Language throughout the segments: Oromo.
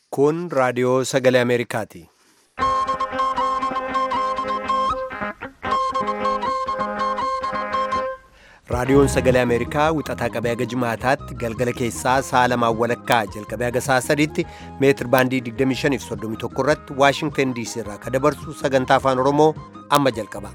Kun raadiyoo sagalee Ameerikaati. Raadiyoon sagalee Ameerikaa wixataa qabee haga jimaataatti galgala keessaa sa'a lamaan walakkaa jalqabee haga sa'a sadiitti meetir baandii 25 fi 31 irratti Waashingtan DC irraa ka dabarsu sagantaa afaan Oromoo amma jalqaba.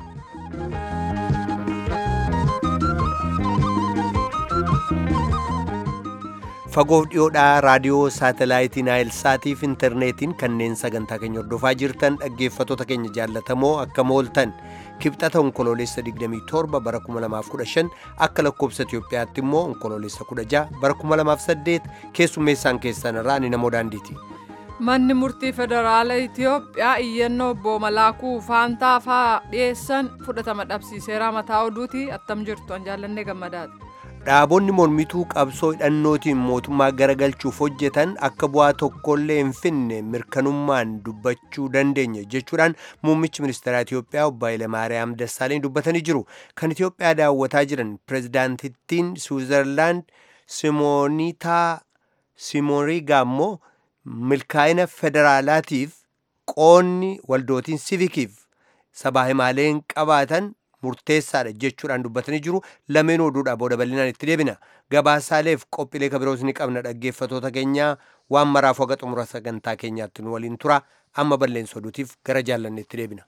Fagoof dhiyoodhaa raadiyoo saatalaayitii Naayil Saatiif intarneetiin kanneen sagantaa keenya hordofaa jirtan dhaggeeffattoota keenya jaallatamoo akka mooltan kibxata onkoloolessa 27 bara 2015 akka lakkoobsa Itiyoophiyaatti immoo onkoloolessa 16 bara 2008 keessummeessaan keessan irraa ni namoo daandiiti. Manni murtii federaala Itiyoophiyaa iyyannoo obbo Malaakuu Faantaa fa'aa dhiyeessan fudhatama dhabsiiseera mataa oduuti attam jirtu an jaallannee gammadaati. Dhaabonni mormituu qabsoo hidhannootiin mootummaa garagalchuuf hojjetan akka bu'aa tokkollee hin finne mirkanummaan dubbachuu dandeenya jechuudhaan muummichi ministeeraa Itiyoophiyaa obbo Hayilamaariyaam Dassaaleny dubbatanii jiru. Kan Itiyoophiyaa daawwataa jiran pirezidaantittiin Siwiizerlaand Simoonitaa Simorigaa immoo milkaa'ina federaalaatiif qoonni waldootiin sivikiif sabaa himaaleen qabaatan murteessaadha jechuudhaan dubbatanii jiru lameen oduudha booda bal'inaan itti deebina gabaasaaleef qophiilee kabiroos ni qabna dhaggeeffatoota keenyaa waan maraaf waga xumura sagantaa keenyaatti nu waliin tura amma balleessa oduutiif gara jaallanneetti deebina.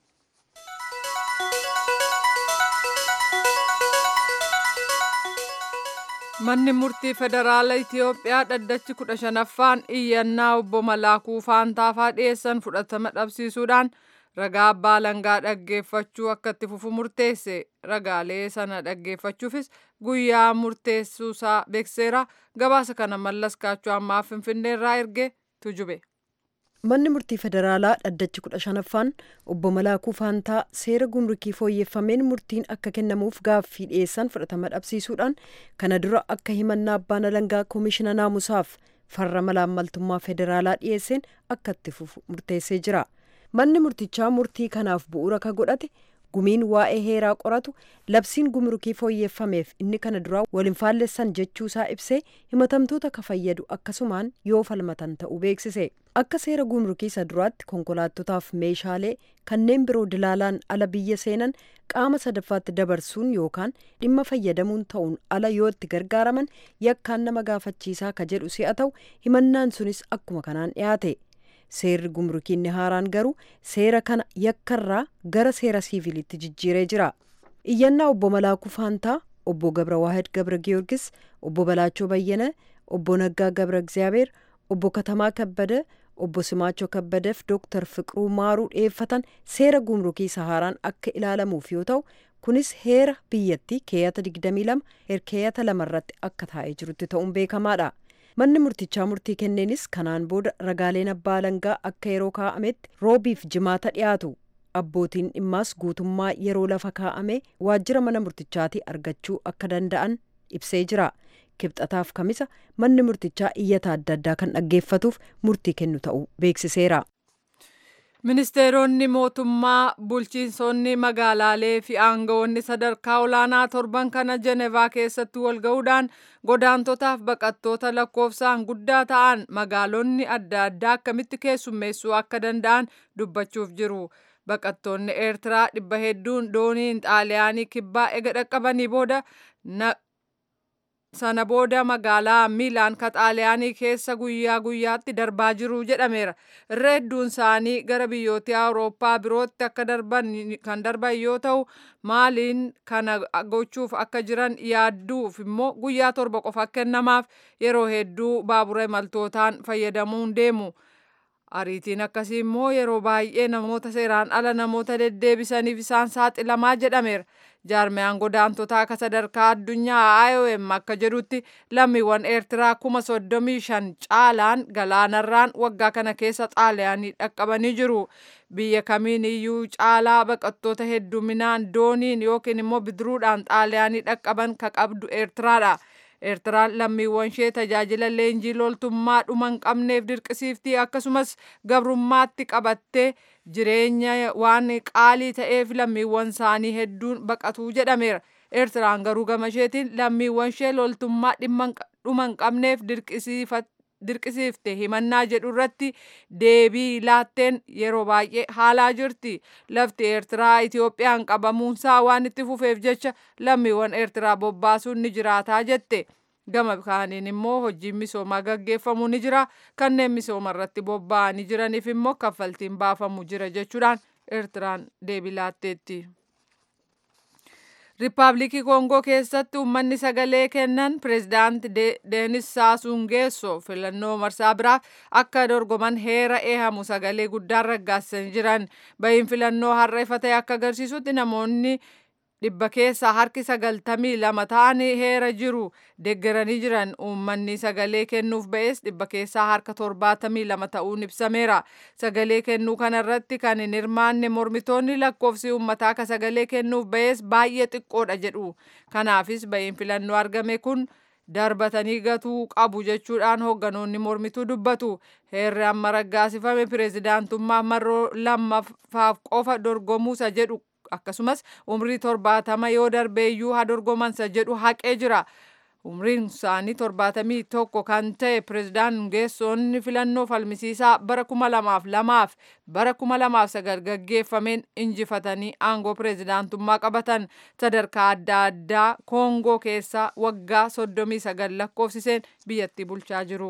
Manni murtii federaala Itiyoophiyaa dhaddachi kudha shanaffaan iyyannaa obbo Malaakuu Faantaafaa dhiyeessan fudhatama dhabsiisuudhaan ragaa abbaa alangaa dhaggeeffachuu akka itti fufu murteesse ragaalee sana dhaggeeffachuufis guyyaa murteessuusaa beekseera gabaasa kana mallas kaachuu ammaa finfinneerraa erge tujube. Manni murtii federaalaa dhaddachi kudha shanaffaan obbo Malaakuu Faantaa seera gumrukii fooyyeffameen murtiin akka kennamuuf gaaffii dhiyeessan fudhatama dhabsiisuudhaan kana dura akka himannaa abbaan alangaa koomishina naamusaaf farra malaammaltummaa federaalaa dhiyeesseen akka itti fufu murteessee jira. manni murtichaa murtii kanaaf bu'uura ka godhate gumiin waa'ee heeraa qoratu labsiin gumrukii fooyyeffameef inni kana duraa waliin faallessan jechuusaa ibsee himatamtoota ka fayyadu akkasumaan yoo falmatan ta'uu beeksise akka seera gumrukii isa duraatti konkolaattotaaf meeshaalee kanneen biroo dilaalaan ala biyya seenan qaama sadaffaatti dabarsuun yookaan dhimma fayyadamuun ta'uun ala yoo itti gargaaraman yakkaan nama gaafachiisaa ka jedhu si'a ta'u himannaan sunis akkuma kanaan dhiyaate. seerri gumrukiinni haaraan garuu seera kana yakkarraa gara seera siivilitti jijjiiree jira iyyannaa obbo malaakuu faantaa obbo gabra waahid gabra giyoorgis obbo balaachoo bayyana obbo naggaa gabra egziyaabeer obbo katamaa kabbada obbo simaachoo kabbadeef dooktar fiqiruu maaruu dhiyeeffatan seera gumrukii isa haaraan akka ilaalamuuf yoo ta'u kunis heera biyyattii keeyata 22 herkeeyata lamarratti akka taa'ee jirutti ta'uun beekamaadha. manni murtichaa murtii kenneenis kanaan booda ragaaleen abbaa alangaa akka yeroo kaa'ametti roobiif jimaata dhiyaatu abbootiin dhimmaas guutummaa yeroo lafa kaa'ame waajjira mana murtichaatii argachuu akka danda'an ibsee jira kibxataaf kamisa manni murtichaa iyyata adda addaa kan dhaggeeffatuuf murtii kennu ta'uu beeksiseera. Ministeeronni mootummaa bulchiinsonni magaalaalee fi aangawoonni sadarkaa olaanaa torban kana Jenevaa keessatti wal ga'uudhaan godaantotaaf baqattoota lakkoofsaan guddaa ta'an magaalonni adda addaa akkamitti keessummeessuu akka danda'an dubbachuuf jiru. Baqattoonni Eertiraa dhibba hedduun dooniin xaaliyaanii kibbaa ega dhaqqabanii booda sana booda magaalaa miilaan ka xaaliyaanii keessa guyyaa guyyaatti darbaa jiru jedhameera irra hedduun isaanii gara biyyoota awurooppaa birootti akka darban kan darban yoo ta'u maaliin kana gochuuf akka jiran yaadduuf immoo guyyaa torba qofa kennamaaf yeroo hedduu baabura imaltootaan fayyadamuun deemu. ariitiin akkasii immoo yeroo baay'ee namoota seeraan ala namoota deddeebisaniif isaan saaxilamaa jedhameera jaarmiyaan godaantotaa akka sadarkaa addunyaa IOM akka jedhutti lammiiwwan eertiraa kuma soddomii shan caalaan galaanarraan waggaa kana keessa xaaliyaanii dhaqqabanii jiru biyya kamiin iyyuu caalaa baqattoota hedduminaan dooniin yookiin immoo bidiruudhaan xaaliyaanii dhaqqaban ka qabdu eertiraadha. eertiraan lammiiwwan ishee tajaajila leenjii loltummaa dhuma hin qabneef dirqisiiftii akkasumas gabrummaatti qabattee jireenya waan qaalii ta'eef lammiiwwan isaanii hedduun baqatuu jedhameera eertiraan garuu gama isheetiin lammiiwwan ishee loltummaa dhuma hin qabneef dirqisiifatte dirqisiifte himannaa jedhu irratti deebii laatteen yeroo baay'ee haalaa jirti. Lafti Eertiraa Itoophiyaan qabamuunsaa waan itti fufeef jecha lammiiwwan Eertiraa bobbaasuun ni jiraataa jette. Gama kaaniin immoo hojiin misoomaa gaggeeffamu ni jira. Kanneen misooma irratti bobba'anii jiraniif immoo kaffaltiin baafamu jira jechuudhaan Eertiraan deebii laatteetti. Riippaabilikii Koongoo keessatti uummanni sagalee kennan pireezidaant Deenis Saasuu Nguesso filannoo marsaa biraaf akka dorgoman heera eehamu sagalee guddaan raggaasanii jiran. Bahiin filannoo har'a ifa ta'e akka agarsiisutti namoonni dhibba keessaa harki sagaltamii lama ta'an heera jiru deeggaranii jiran uummanni sagalee kennuuf ba'es dhibba keessaa harka torbaatamii lama ta'uun ibsameera sagalee kennuu kanarratti kan hin hirmaanne mormitoonni lakkoofsi uummataa ka sagalee kennuuf ba'es baay'ee xiqqoodha jedhu kanaafis bahiin filannoo argame kun darbatanii gatuu qabu jechuudhaan hoogganoonni mormituu dubbatu heerri amma raggaasifame pireezidaantummaa marroo lammaffaaf qofa dorgomuusa jedhu akkasumas umrii torbaatama yoo darbeeyyuu haa dorgomansa jedhu haqee jira. Umriin isaanii torbaatamii tokko kan ta'e pireezidaan Ngeessoon filannoo falmisiisaa bara kuma lamaaf lamaaf bara kuma lamaaf sagal gaggeeffameen injifatanii aangoo pireezidaantummaa qabatan sadarkaa adda addaa Koongoo keessaa waggaa soddomii sagal lakkoofsiseen biyyattii bulchaa jiru.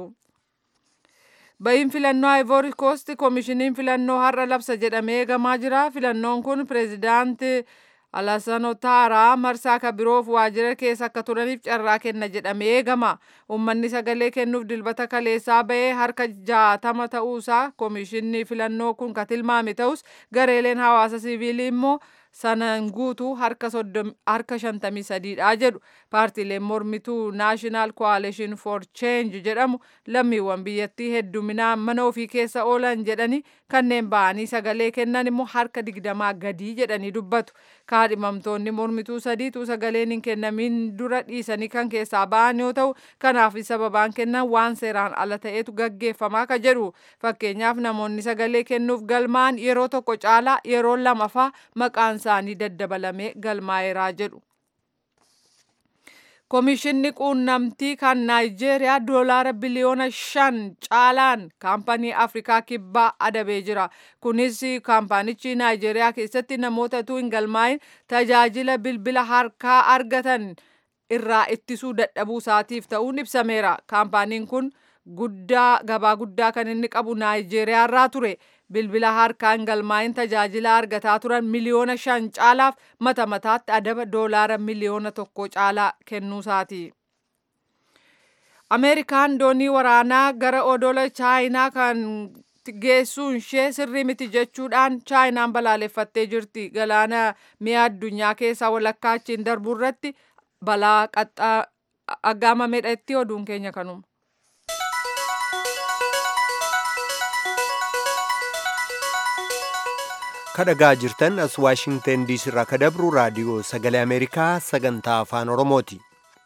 Bahiin filannoo Ivory Coast koomishiniin filannoo har'a labsa jedhamee eegamaa jira. Filannoon kun pireezidaanti Alassane Ouattara marsaa ka biroof waajjira keessa akka turaniif carraa kenna jedhamee eegama. Uummanni sagalee kennuuf dilbata kaleessaa bahee harka jaatama ta'uusaa koomishinni filannoo kun ka tilmaame ta'us gareeleen hawaasa siviilii immoo sanaan guutuu harka harka shantamii sadiidha jedhu paartiileen mormituu naashinaal koalition for change jedhamu lammiiwwan biyyattii hedduminaan mana ofii keessa oolan jedhani kanneen ba'anii sagalee kennan immoo harka digdamaa gadii jedhanii dubbatu kaadhimamtoonni mormituu sadiitu sagaleen hin kennamin dura dhiisanii kan keessaa ba'an yoo ta'u kanaaf sababaan kennan waan seeraan ala ta'etu gaggeeffamaa ka jedhu fakkeenyaaf namoonni sagalee kennuuf galmaan yeroo tokko caalaa yeroo lamafaa maqaan isaanii daddabalamee galmaa'eeraa jedhu. Koomishinni quunnamtii kan Naayijeeriyaa doolaara biliyoona shan caalaan kaampanii Afrikaa kibbaa adabee jira. Kunis kaampanichi Naayijeeriyaa keessatti namoota utuu hin galmaa'in tajaajila bilbila harkaa argatan irraa ittisuu dadhabuu isaatiif ta'uun ibsameera. Kaampaniin kun guddaa gabaa guddaa kan inni qabu Naayijeeriyaa irraa ture. bilbila harkaan galmaa'in tajaajila argataa turan miliyoona shan caalaaf mata mataatti adaba doolaara miliyoona tokko caalaa kennuusaati. Ameerikaan doonii waraanaa gara odola chaayinaa kan geessuun ishee sirrii miti jechuudhaan chaayinaan balaaleffattee jirti. Galaana mi'a addunyaa keessaa walakkaa achiin darbuu irratti balaa qaxxaa aggaamamedha itti oduun keenya kanuma. kadhagaa jirtan as waashingten diisii irraa ka dabru raadiyoo sagalee ameerikaa sagantaa afaan oromooti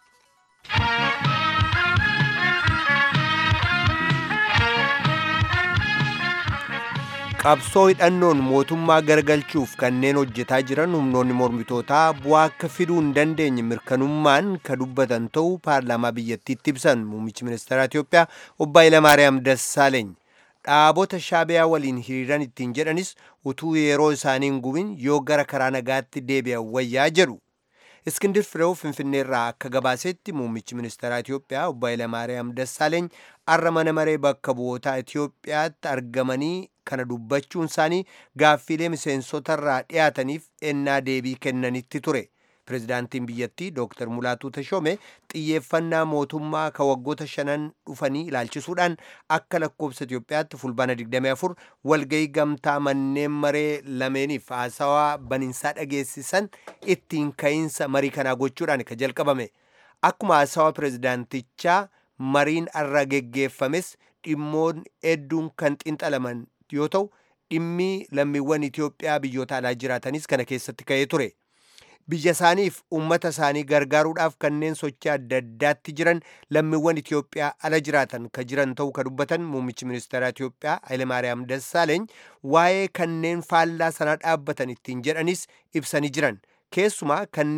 qabsoo hidhannoon mootummaa garagalchuuf kanneen hojjetaa jiran humnoonni mormitootaa bu'aa akka fiduu hin dandeenye mirkanummaan ka dubbatan ta'uu paarlaamaa biyyattiitti ibsan muummichi ministeera Itiyoophiyaa obbo Hayilamaariyaam Dassaaleeny dhaabota shaabiyaa waliin hiriiran ittiin jedhanis utuu yeroo isaanii hin gubin yoo gara karaa nagaatti deebi'an wayyaa jedhu. Iskindir Fireew Finfinneerraa akka gabaasetti muummichi ministeeraa Itiyoophiyaa obbo Hayilamaariyaam Dassaaleeny arra mana maree bakka bu'ootaa Itiyoophiyaatti argamanii kana dubbachuun isaanii gaaffiilee miseensotarraa dhiyaataniif ennaa deebii kennanitti ture. Pireezidaantiin biyyattii Dr. Mulaatuu Tashoome xiyyeeffannaa mootummaa ka waggoota shanan dhufanii ilaalchisuudhaan akka lakkoobsa Itiyoophiyaatti fulbaana 24 walgahii gamtaa manneen maree lameeniif haasawaa baninsaa dhageessisan ittiin ka'iinsa marii kanaa gochuudhaan ka jalqabame. Akkuma haasawaa pireezidaantichaa mariin arra geggeeffames dhimmoon hedduun kan xinxalaman yoo ta'u dhimmi lammiiwwan Itiyoophiyaa biyyoota alaa jiraatanis kana keessatti ka'ee ture. biyya isaaniif uummata isaanii gargaaruudhaaf kanneen sochii adda addaatti jiran lammiiwwan Itiyoophiyaa ala jiraatan ka jiran ta'uu ka dubbatan muummichi ministeera Itiyoophiyaa Hayilemaariyaam Dassaaleeny waa'ee kanneen faallaa sana dhaabbatan ittiin jedhanis ibsanii jiran keessumaa kanneen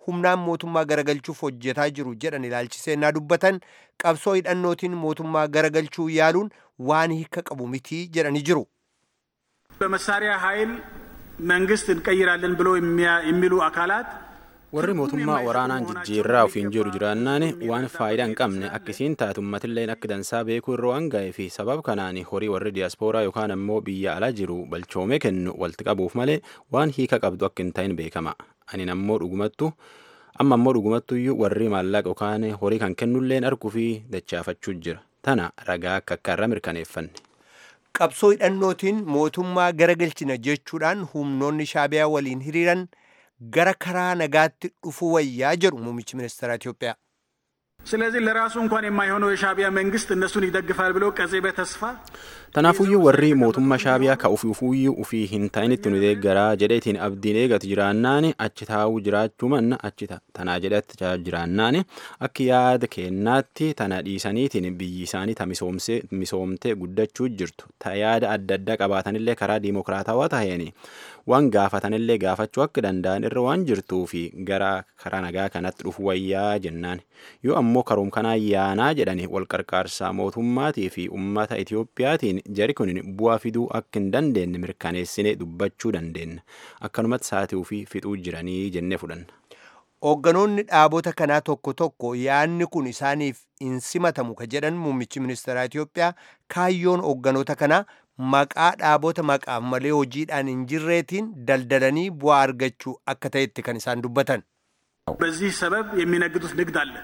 humnaan mootummaa garagalchuuf hojjetaa jiru jedhan ilaalchisee naa dubbatan qabsoo hidhannootiin mootummaa garagalchuu yaaluun waan hiika qabu mitii jedhanii jiru. በመሳሪያ ኃይል መንግስት እንቀይራለን ብሎ የሚሉ አካላት warri mootummaa waraanaan jijjiirraa ofiin jedhu jiraannaan waan faayidaa hin qabne akkisiin taatu ummatilleen akka dansaa beekuu irra waan ga'ee fi sabab kanaan horii warri diyaaspooraa yookaan ammoo biyya alaa jiru balchoomee kennu walitti qabuuf malee waan hiika qabdu akka hin ta'in beekama ani ammoo dhugumattu amma ammoo dhugumattuyyuu warri maallaqa yookaan horii kan kennulleen arguu fi dachaafachuu jira tana ragaa akka akka irra mirkaneeffanne. qabsoo hidhannootiin mootummaa garagalchina jechuudhaan humnoonni shaabiyaa waliin hiriiran gara karaa nagaatti dhufu wayyaa jedhu muummichi ministeera Itoophiyaa. ስለዚህ ለራሱ እንኳን የማይሆነው የሻቢያ መንግስት እነሱን ይደግፋል ብሎ ቀጼ በተስፋ Tanaafuyyuu warri mootummaa shaabiyaa ka ufuufuyyuu ufii hin ta'initti nu deeggaraa jedheetiin abdiin eegatu jiraannaan achi taa'uu jiraachuu manna achi tanaa jedhatti jiraannaan akka yaada kennaatti tana dhiisaniitiin biyyi isaanii ta misoomtee guddachuu jirtu ta yaada adda addaa qabaatanillee karaa diimokiraatawaa taheen waan gaafatanillee gaafachuu akka danda'an irra waan jirtuu fi gara karaa nagaa kanatti dhufu wayyaa jennaan yoo ammoo karoom kanaa yaanaa jedhani wal qarqaarsaa mootummaatii fi ummata Itiyoophiyaatiin jari kun bu'aa fiduu akka hin dandeenye mirkaneessine dubbachuu dandeenya akkanumatti saatii ofii fixuu jiranii jennee fudhanna. Hoogganoonni dhaabota kanaa tokko tokko yaanni kun isaaniif hin simatamu ka jedhan muummichi ministeeraa Itoophiyaa kaayyoon hoogganoota kanaa maqaa dhaabota maqaaf malee hojiidhaan hin jirreetiin daldalanii bu'aa argachuu akka ta'etti kan isaan dubbatan. በዚህ ሰበብ የሚነግዱት ንግድ አለ።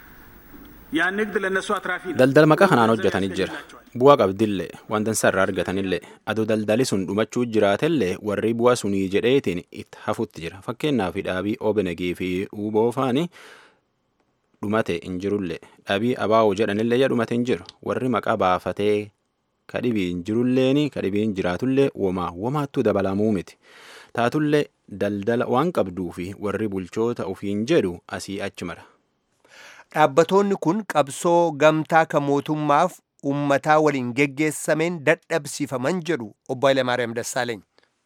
ያ ንግድ ለእነሱ አትራፊ ነው። Daldala maqaa kanaan hojjetanii jira. Bu'aa qabdillee waan dansaa irraa argatanillee adoo daldali sun dhumachuu jiraatellee warri bu'aa sunii jedheetiin itti hafutti jira. Fakkeenyaaf dhaabii OBNG fi UBOFaani dhumate hin jirullee dhaabii ABO jedhanillee dhumate hin jiru. Warri maqaa baafatee kadhibii hin jirulleen kadhibii hin jiraatullee womaa womaattuu dabalamuu miti. Taatullee daldala waan qabduu fi warri bulchoota ofiin jedhu asii achi mara. Dhaabbatoonni kun qabsoo gamtaa kan mootummaaf ummataa waliin geggeessameen dadhabsiifaman jedhu obbo Hayilamaariyaam Dassaaleeny.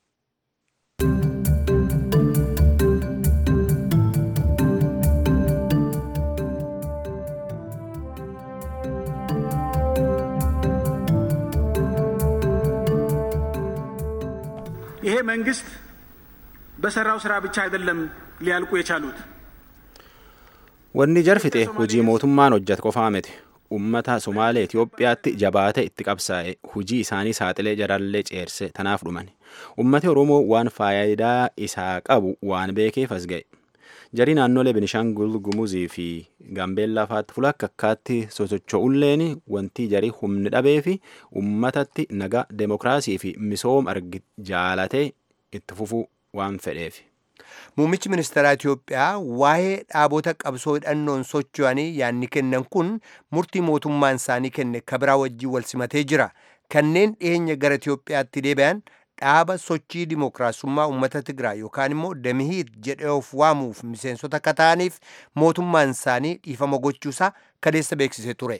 ይሄ መንግስት በሰራው ስራ ብቻ አይደለም ሊያልቁ የቻሉት። Wanni jarfite hojii mootummaan hojjetu qofaa miti. Uummata Somaalee Itoophiyaatti jabaate itti qabsaa'e hojii isaanii saaxilee jarallee ceerse tanaaf dhuman. Uummati Oromoo waan faayidaa isaa qabu waan beekeef as ga'e. Jarii naannolee Benishangul Gumuzii fi Gaambeellaa fa'aatti fuula akka akkaatti sosocho'ulleen wanti jarii humni dhabee fi uummatatti nagaa demokiraasii fi misooma argi jaalatee itti fufuu waan fedheef. Muummichi ministeeraa Itoophiyaa waa'ee dhaabota qabsoo hidhannoon socho'anii yaanni kennan kun murtii mootummaan isaanii kenne kabiraa wajjin wal simatee jira. Kanneen dhiyeenya gara Itoophiyaatti deebi'an dhaaba sochii dimookiraasummaa uummata Tigraay yookaan immoo Damihiit jedhee of waamuuf miseensota akka ta'aniif mootummaan isaanii dhiifama gochuusaa kaleessa beeksisee ture.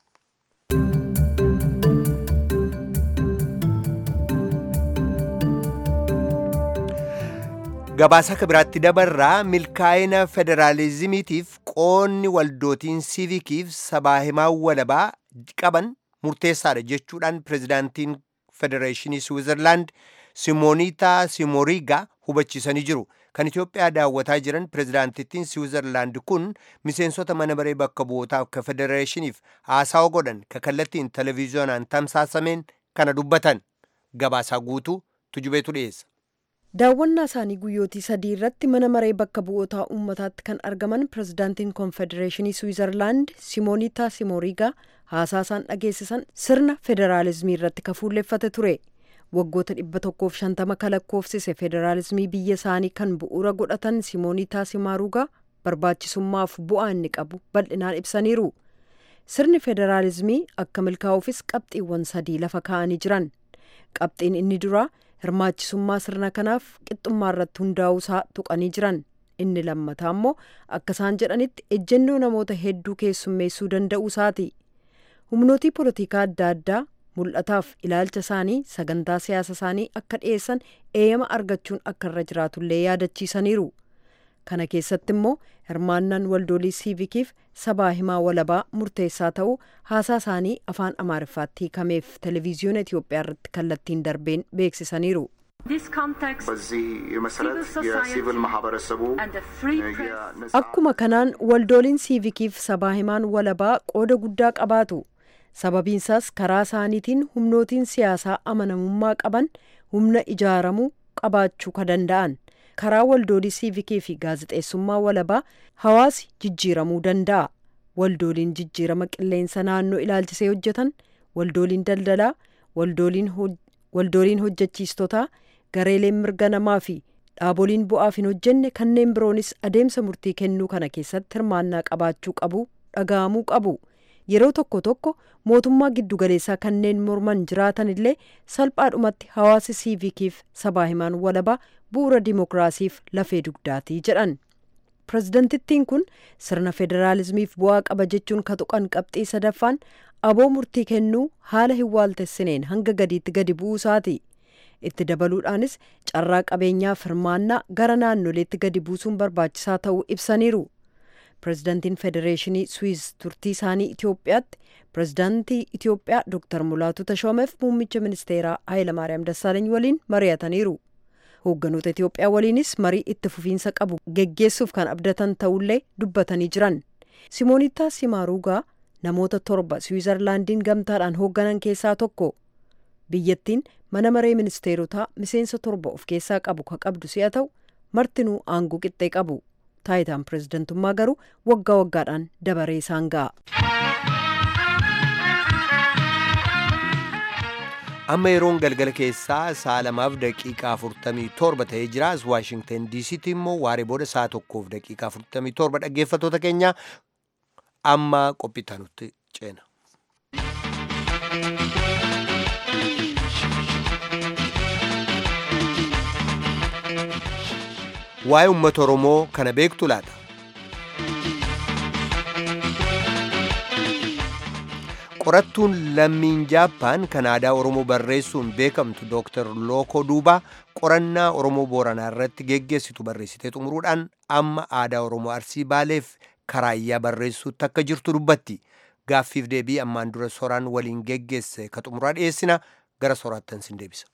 gabaasa akka biraatti dabarraa milkaa'ina federaalizimiitiif qoonni waldootiin siivikiif sabaa himaa walabaa qaban murteessaadha jechuudhaan pirezidaantiin federeeshinii switzerlaand simoonitaa simoriga hubachiisanii jiru kan itiyoophiyaa daawwataa jiran pirezidaantittiin switzerlaand kun miseensota mana maree bakka bu'ootaaf ka federeeshiniif haasawa godhan ka kallattiin televiziyoonaan tamsaasameen kana dubbatan gabaasaa guutuu tujubeetu dhiyeessa. daawwannaa isaanii guyyootii sadii irratti mana maree bakka bu'ootaa uummataatti kan argaman pirezidaantiin koonfedereeshinii swiizerlaand simoonitaa simoriigaa haasaa isaan dhageessisan sirna federaalizimii irratti kafuulleeffate ture waggoota dhibba tokkoof shantama kalakkoofsise federaalizimii biyya isaanii kan bu'uura godhatan simoonitaa simaarugaa barbaachisummaaf bu'aa inni qabu bal'inaan ibsaniiru sirni federaalizimii akka milkaa'uufis qabxiiwwan sadii lafa kaa'anii jiran qabxiin inni duraa hirmaachisummaa sirna kanaaf qixxummaa irratti hundaa'uusaa tuqanii jiran inni lammataa immoo akka isaan jedhanitti ejjennoo namoota hedduu keessummeessuu danda'uusaati humnootii poolitikaa adda addaa mul'ataaf ilaalcha isaanii sagantaa siyaasa isaanii akka dhiyeessan eeyama argachuun akka irra jiraatullee yaadachiisaniiru kana keessatti immoo hirmaannaan waldoolii siivikiif sabaa himaa walabaa murteessaa ta'uu haasaa isaanii afaan amaariffaatti hiikameef televiziyoona itiyoophiyaa irratti kallattiin darbeen beeksisaniiru በዚህ መሰረት የሲቪል ማህበረሰቡ akkuma kanaan waldooliin siivikiif sabaa himaan walabaa qooda guddaa qabaatu sababiinsaas karaa isaaniitiin humnootiin siyaasaa amanamummaa qaban humna ijaaramuu qabaachuu ka danda'an karaa waldoolii siivikii fi gaazexeessummaa walabaa hawaasi jijjiiramuu danda'a waldooliin jijjiirama qilleensa naannoo ilaalchisee hojjetan waldooliin daldalaa waldooliin hojjechiistotaa gareeleen mirga namaa fi dhaaboliin bu'aaf hin hojjenne kanneen biroonis adeemsa murtii kennuu kana keessatti hirmaannaa qabaachuu qabu dhaga'amuu qabu yeroo tokko tokko mootummaa giddugaleessaa kanneen morman jiraatan illee salphaadhumatti hawaasi siivikiif sabaa himaan walabaa bu'uura dimokiraasiif lafee dugdaatii jedhan pireezidantittiin kun sirna federaalizimiif bu'aa qaba jechuun ka tuqan qabxii sadaffaan aboo murtii kennuu haala hin waaltessineen hanga gadiitti gadi bu'uu isaati itti dabaluudhaanis carraa qabeenyaa hirmaannaa gara naannoleetti gadi buusuun barbaachisaa ta'uu ibsaniiru pireezidantiin federeeshinii swiiz turtii isaanii itiyoophiyaatti pireezidantii itiyoophiyaa dooktar mulaatu tashoomeef muummicha ministeeraa haayilamaariyaam dassaalany waliin mari'ataniiru hoogganoota itiyoophiyaa waliinis marii itti fufiinsa qabu geggeessuuf kan abdatan ta'ullee dubbatanii jiran simoonitaa simaaruugaa namoota torba swiizerlaandiin gamtaadhaan hoogganan keessaa tokko biyyattiin mana maree ministeerotaa miseensa torba of keessaa qabu ka qabdu si'a ta'u martinuu aangoo qixxee qabu taayitaan pireezidantummaa garuu waggaa waggaadhaan dabaree isaan ga'a. amma yeroon galgala keessaa sa'a lamaaf daqiiqaa afurtamii torba ta'ee jira as waashingtan diisiitti immoo waaree booda sa'a tokkoof daqiiqaa afurtamii torba dhaggeeffattoota keenya amma qophitaanutti ceena. waa'ee uummata oromoo kana beektu laata qorattuun lammiin jaappaan kan aadaa oromoo barreessuun beekamtu dooktar lookoo duubaa qorannaa oromoo booranaa irratti geggeessitu barreessitee xumuruudhaan amma aadaa oromoo arsii baaleef karaayyaa barreessuutti akka jirtu dubbatti gaaffiif deebii ammaan dura soraan waliin geggeesse ka xumuraa dhiyeessina gara soraattan sin deebisa.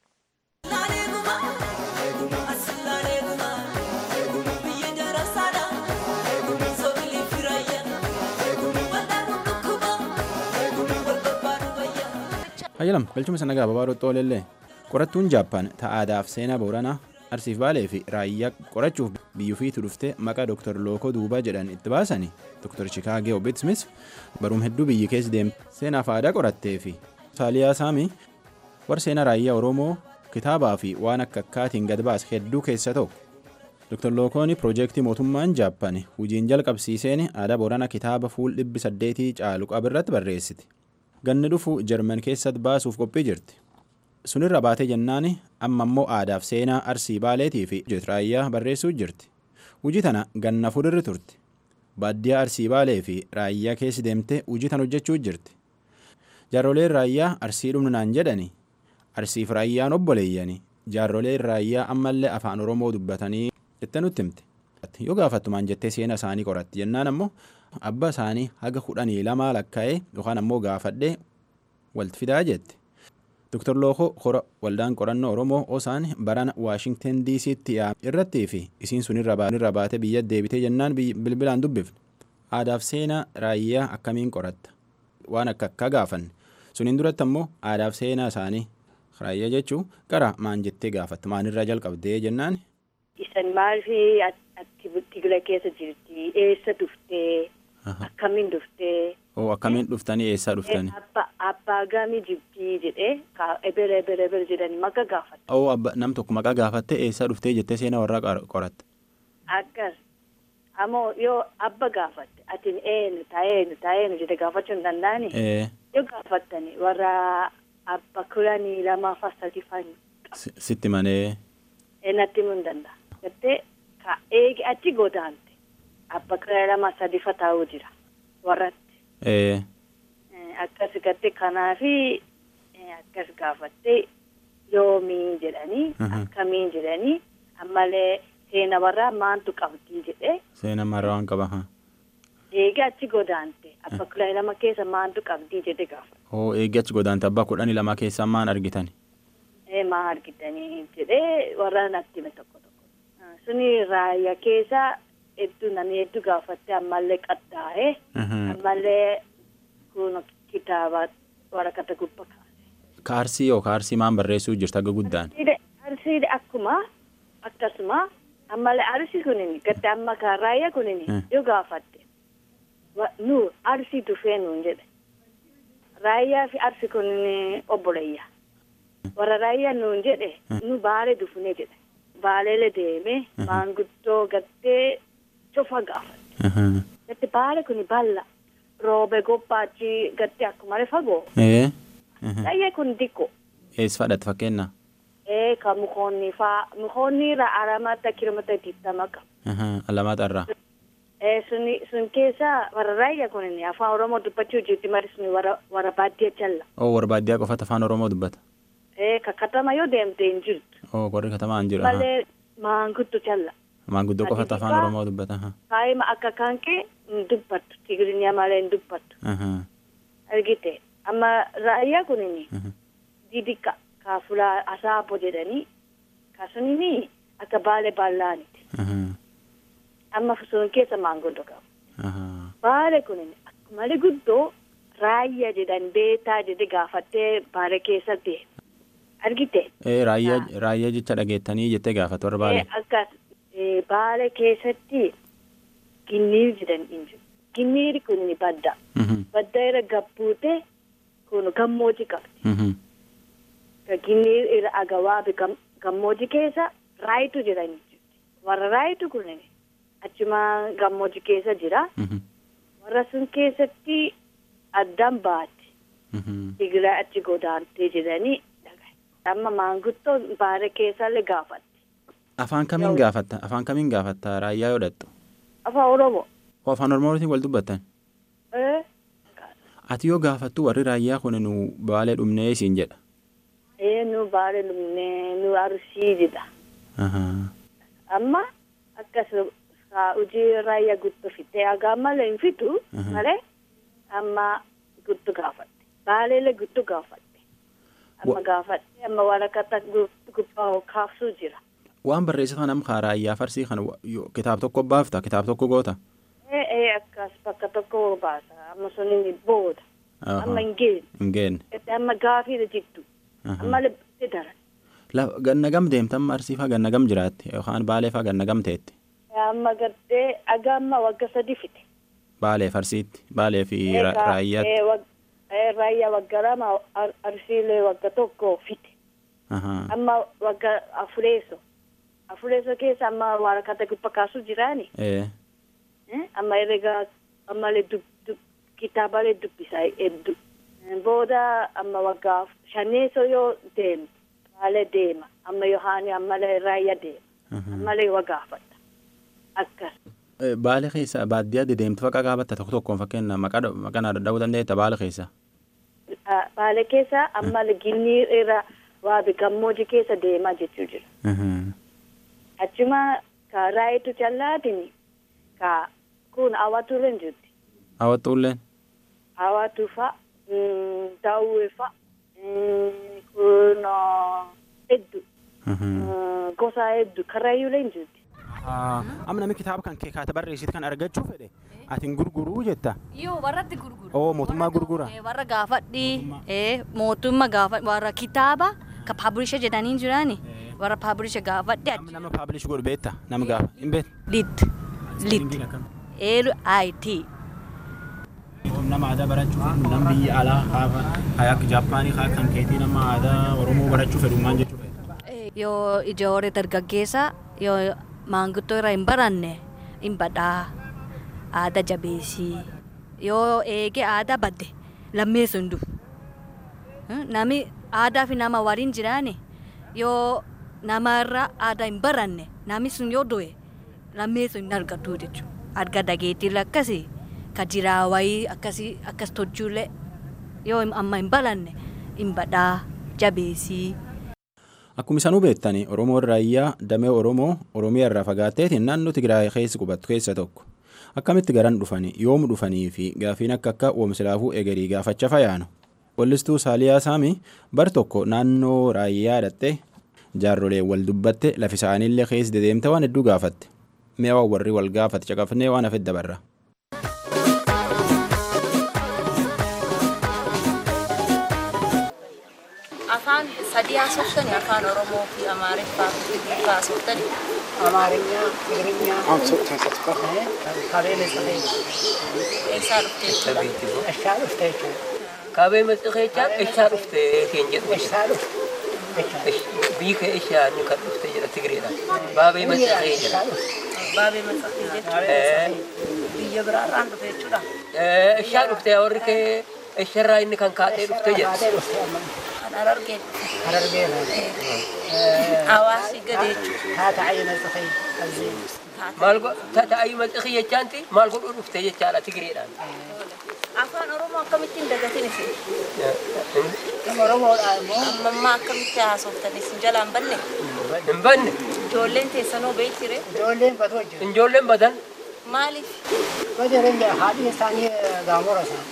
Hayyalam galchuma sana gabaabaa dhoxxoolellee qorattuun jaappaan ta'aadaaf seenaa booranaa arsiif baalee fi raayyaa qorachuuf biyyuufiitu dhufte maqaa dooktar lookoo duubaa jedhan itti baasani dooktar chikaagee obitsmis baruum hedduu biyyi keessa deemte seenaaf aadaa qorattee fi saaliyaa saamii warra seenaa raayyaa oromoo kitaabaa fi waan akka akkaatiin gad baase hedduu keessa tokko. Dr. Lookoon piroojeektii mootummaan Jaappaan hojiin jalqabsiiseen aadaa booranaa kitaaba fuul dhibbi saddeetii caalu qabirratti barreessiti. Ganni dhufu Jarman keessatti baasuuf qophii jirti. Sunirra baatee jennaan amma immoo aadaaf seenaa arsii baaleetii fi raayyaa barreessuu jirti. Hojii tana ganna furirri turte. Baadiyyaa arsii baalee fi raayyaa keessi deemtee hojii tan hojjechuu jirti. Jaarroleen raayyaa arsii dhumnaan jedhani arsiif raayyaan obboleeyyani jaarroleen raayyaa ammallee afaan oromoo dubbatanii jettee nutti himte. Yoo gaafattumaan jettee seena isaanii qoratti jennaan ammoo abba isaanii haga kudhanii lamaa lakkaa'ee yookaan ammoo gaafadhee walti fidaa jette. Dr. Lookoo hora waldaan qorannoo Oromoo osaan barana Waashingten DC'tti irrattii fi isiin sun irra baate biyya deebitee jennaan bilbilaan dubbifne. Aadaaf seenaa raayyaa akkamiin qoratta? Waan akka akka gaafanne. Suniin duratti ammoo aadaaf seenaa isaanii raayyaa jechuun gara maan jettee gaafatta maanirraa jalqabdee jennaan. Isan maaliif ati Tigira keessa jirti? Eessa dhuftee? Akkamiin dhuftee? Oo akkamiin dhuftanii eessaa dhuftanii? Abbaa gamii jibbii jedhee ebere ebere ebere jedhanii maqaa gaafata. Oo nam tokko maqaa gaafattee eessaa dhuftee jettee seenaa warraa qoratte. Akkas. Ammoo yoo abba gaafatte atiin eenyu taa'eenyu taa'eenyu jedhe gaafachuu hin danda'ani. Yoo gaafattani warra abba kudhanii lamaa fa sadii fa'aa. Sitti manee. Natti himuu hin danda'a. Gattee ka eegi achi godaante abba kudhanii lama sadii fa taa'uu jira warratti. Akkas gattee kanaafi akkas gaafattee yoomii jedhanii akkamiin jedhanii ammallee seena warraa maantu qabdii jedhee Seena marraa waan qaba. haa. eegee achi godaante abba kudha lama keessa maantu qabdii jedhe gaafa. Oo eegee achi godaante abbaa kudhanii lama keessaa maan argitan? Ee maa argitanii jedhee warra natti hime tokko tokko. Ah, Suni raayyaa keessa hedduu namni hedduu gaafatte ammallee qaxxaa'ee ammallee kun kitaaba waraqata gubbaa kaase. Kaarsii yoo kaarsii maan barreessuu jirta aga guddaan? Arsiide akkuma akkasuma ammallee arsi kunin gatte amma kan raayyaa kunin Mm. yoo gaafatte wa- nu arsii dhufee nuun jedhe. Raayyaa fi arsi kunin obboleeyya. Warra raayyaa nuun jedhe nu baalee dhufne jedhe. Baaleele deeme maanguddoo gattee cufa gaafate. Gatte baale kuni balla roobe gobbaachi gatte akkuma fagoo. Ee? Raayyaa kun diqqoo. Eessa fadhate fakkeenya? ee ka mukoonni faa mukoonni irraa aramata kilomeetira digdama qaba. Alamaata irraa. ee suni sun keessa warra raayyaa kunin afaan oromoo dubbachuu jirti mari suni warra warra baadiyyaa jalla. Oo warra baadiyyaa qofatu afaan Oromoo dubbata. ee ka katama yoo deemte hin jirtu. Oo warri katamaan jiru. malee maanguddo jalla. Maanguddoo qofatu afaan Atiifaa- Oromoo dubbata. haa. kaayima akka kanqee hin dubbattu tigirinya malee hin dubbattu. Ahaa. argite amma raayyaa kunin didikka ka fulaa asaabo jedhanii ka sunini akka baale ballaaniti. Ahaa. amma sun keessa maanguddoo qaba. Ahaa. Baale kun akkuma guddoo raayyaa jedhan beetaa jedhe gaafattee baale keessa deema. Argite? Ee raayyaa raayyaa jecha dhageettanii jettee gaafatu warra baalee. Eh, Akkas eh, baale keessatti ginniir jedhan hin jiru. Ginniiri kun ni badda. Mhm. Badda irra gabbuute kun gammoojii qabdi. Mhm. Ka Ginniir irra agawaabi gam- gammoojii keessa raayitu jedhan hin jirti. Warra raayitu kun achuma gammoojii keessa jira. Mhm. Warra sun keessatti addaan baati. Mhm. Tigiraa achi godaantee jedhanii dhagaye. Amma maanguddoon baale keessallee gaafatti. Afaan kamiin gaafatta? Afaan kamiin gaafatta raayyaa yoo dhattu? Afaan Oromoo. Oo afaan Oromootiin wal dubbattan? Eh? Ati yoo gaafattu warri raayyaa kun nu baalee dhumnee siin jedha. Eh nu baale lumnee nu arsii jedha. Ahaa. Amma akkas haa hojii raayyaa guddoo fitee hagaa malee hin fitu Mhm. malee amma guddoo gaafatte. Baaleellee guddoo gaafatte. Amma Wa- gaafatte amma waraqata gu- gubbaa kaabsuu jira. Waan barreessitu nama kaa raayyaa farsii kana wa- yoo- kitaaba tokko baafta kitaaba tokko goota. Eh eh akkas bakka tokko baasa amma suniin booda. Ahaa. Amma hin geenne. Hin geenne. Itti amma gaafiidha jirtu. Ahaa. Amma lebbite daran. La- Ganna gam deemtan marsii faa ganna gam jiraatti yookaan baalee faa ganna gam teetti. Amma gartee aga amma wagga sadi fite. Baalee farsiitti baalee fi ra- Egaa, raayyaatti. eh, wag- eh, Raayyaa wagga lama ar- arsiilee wagga tokko fite. Ahaa. Amma wagga afureeso. Afureeso keessa amma waraqata gubba kaasuu jiraani. Ee. Eh, Amma herregaa ammallee dub dub kitaabalee dubbisaa hedduu. Eh, Booda amma waggaa shaneeso yoo deemu baalee deema. Amma yohaani ammallee raayyaa deema. Ahaa. Ammallee waggaafata. Akkas. Eh, Baalee keessa baadiyyaa dedeemtu faqa qaabatta tokko tokkoon fakkeenya maqaa dha- maqaa naa dha'uu dandeetta baalee keessa. Ah, Baale keessa ammallee ginnii irra waa gammoojii keessa deemaa jechuu jira. Ahaa. Achuma ka raayitu challaatiin ka kun awwaatu irra hin jirti. Hawwattuulleen. Awwaatu fa mm, daawwee fa mm, kun ah, hedduu Ahaa. mm, gosa hedduu karrayyuu irra hin jirti. Amma namni kitaaba kan kee kaata barreessitu kan argachuu fedhe atiin gurguruu jetta. Yoo warratti gurgura. Oo mootummaa gurgura. Eh, Warra gaafadhi eh, mootummaa gaafa warra kitaaba ka paabulisha jedhanii jirani warra paabulisha gaafadhi Amma nama paablish godhu beetta nama gaafa hin beektu. lit lit l i t Nama aadaa barachuuf nama biyya alaa hafa hayak Jaappaanii haa kan keetii nama aadaa Oromoo barachuu fedhu maal jechuu fedha. yoo ijoollee dargaggeessa yoo maanguddoo irra hin baranne hin badhaa aadaa jabeessii yoo eege aadaa badde lammeessu hin dhufu Hmm, nami aadaa fi nama waliin jiraane yoo namarra aadaa hin baranne nami sun yoo du'e lammeessu hin argatu jechuudha arga dhageettiirra akkasii ka jiraa wayii akkasii akkas tolchuullee yoo amma hin baranne hin badhaa jabeessii. Akkuma isanuu beektani Oromoon raayyaa damee Oromoo Oromiyaa irraa fagaatteetiin naannoo Tigraay keessa qubattu keessa tokko. Akkamitti garan dhufanii yoom dhufanii fi gaafiin akka akka oomsilaafuu egerii gaafacha fayaanu. Wallistuu Saaliyaa Saamii bar tokko naannoo raayyaa dhattee jaarrolee wal dubbatte lafi isaaniillee keessa dedeemte waan hedduu gaafatte. Mee waan warri wal gaafate caqafnee waan hafe dabarra. afaan sadii haasoftani afaan oromoo fi amaariffaa fi tigriffaa haasoftani አማርኛ፣ ትግርኛ ካቤ መጽሔ eessaa dhuftee እሻ ዱፍተ ይቻል Kaabee maxxaqeechaa eessaa dhufte keen jedhu እሻ ዱፍ biyyi kee eessaa inni kan dhufte jedha Tigreedha. Baabee maxxaqee jedha. baabee maxxaqee jechuun biyya biraarraan dhufe jechuudha Eessaa dhufte warri kee eessarraa inni kan kaatee dhufte jedha. kan arargeen ሐረርጌ ነው hawaasi gadi jechuudha ታታዓይ መጽሔ እዚ Maal ta'ayyuu maxxaqee jechaanti maal godhuu dhufte jechaadha Tigreedhaan. afaan oromoo akkamittiin dagatin isin ኦሮሞodha immoo ammammaa akkamitti haasoftan isin jalaan banne Hin banne ijoolleen teessanoo beektire ijoolleen batoo jiru ijoolleen badan maaliif በጀረኛ haadhi isaanii gaamora isaa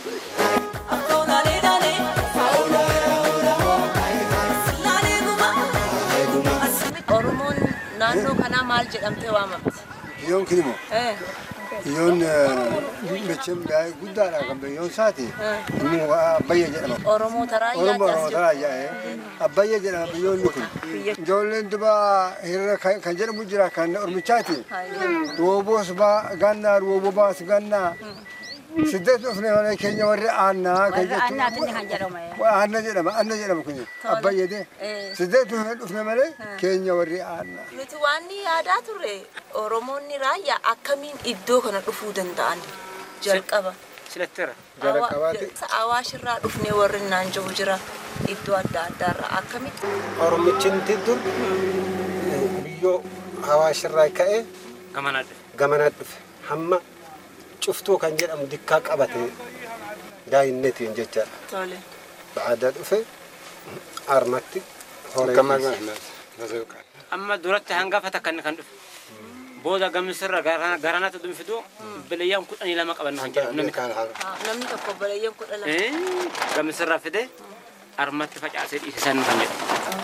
oromoon naannoo kanaa maal jedhamtee waamamti Biyyoon kun immoo Eh, biyyoon mechem daa'ee guddaadha kan biyyoon isaati. Inni abbayya jedhama. oromoo taraayyaa Oromoo jaas Oromoo taraa yaa'ee abbayya jedhama biyyoonni kun. Ijoolleen dubaa hiriira kan kan jedhamu jira kan ormichaati. Rooboos baa gannaa rooboo baas gannaa. Siddeet dhufne malee keenya warri aannaa kan jettu. Aanna jedhama aanna jedhama kun abbayya de. Siddeet dhufne malee keenya warri aannaa. nuti waan ni yaadaa turre oromoonni raayyaa akkamiin iddoo kana dhufuu danda'an jalqaba silattira. Jalqabaati. awaashirraa dhufnee warri naan jiru jira iddoo adda addaarraa akkamitti Oromichinti dur biyyoo hawaashirraa ka'ee Gamanaa dhufe. gamanaa dhufe hamma cuftuu kan jedhamu dikkaa qabate daa'innetiin jechaadha. tole Ba'aadaa dhufe armatti Amma duratti hangafa takka inni kan dhufe. Booda gamisirra garanatti dhunfitu bilayyaan kudhanii lama qaban kan jedhamu namni kan. namni tokko balayyeen kudha lama Gamisirra fide armatti facaasee dhiise san kan jedhamu.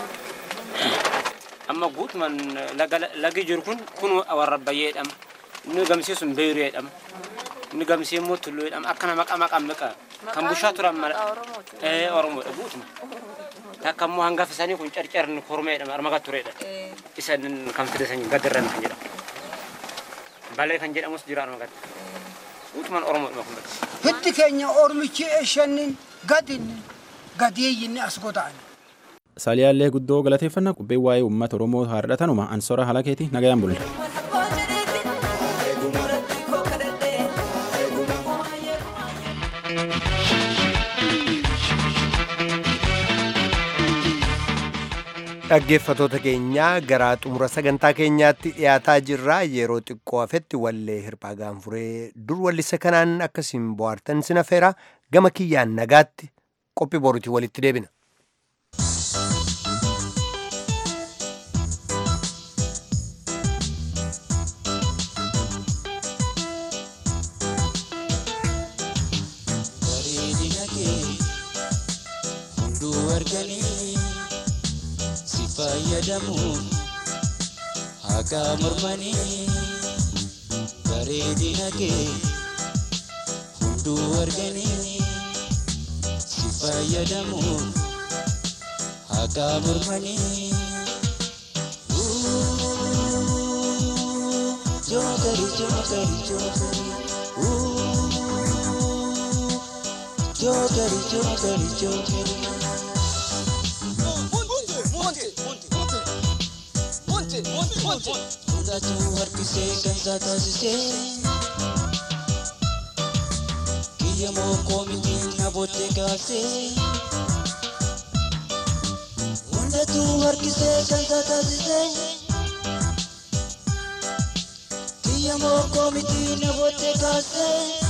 Amma guutumaan lagi jiru kun kun warra bayyee jedhama. Inni gamsee sun beeyruu jedhama. Inni gamsee immoo tulluu jedhama. Akkana maqaa maqaa maqaa kan bushaa turan mala. Ee Oromoodha guutuma. Takka immoo hangafa isaanii kun carcarni kormee jedhama armaga tureedha. Isan kan fide san gadirran kan jedhamu. Balee kan jedhamus jira armagatti. Guutumaan Oromoodhuma kun bakka. hiddi keenya ormichi eeshannin gadinni gadeeyyinni as goda'an Saaliyaallee guddoo galateeffannaa qubbee waa'ee uummata Oromoo haadhatanuma ansora halakeeti nagayaan bulla. Dhaggeeffatoota keenyaa gara xumura sagantaa keenyaatti dhiyaataa jirra yeroo xiqqoo hafetti wallee hirphaa gaanfuree dur wallisa kanaan akkasiin bohaartan sin affeera gama kiyyaan nagaatti qophii boruutii walitti deebina. bareedina kee hunduu arganii si fayyadamuun hagaa mormanii bareedina kee hunduu arganii si fayyadamuun hagaa mormanii Jokeri, jokeri, jokeri. Ooh. Jokeri, jokeri, jokeri. Fudhatu harkisee kan isaa taasisee kiyya moo koomitiin na boottee kaasee hundatu harkisee kan isaa taasisee kiyya moo koomitiin na boottee kaasee.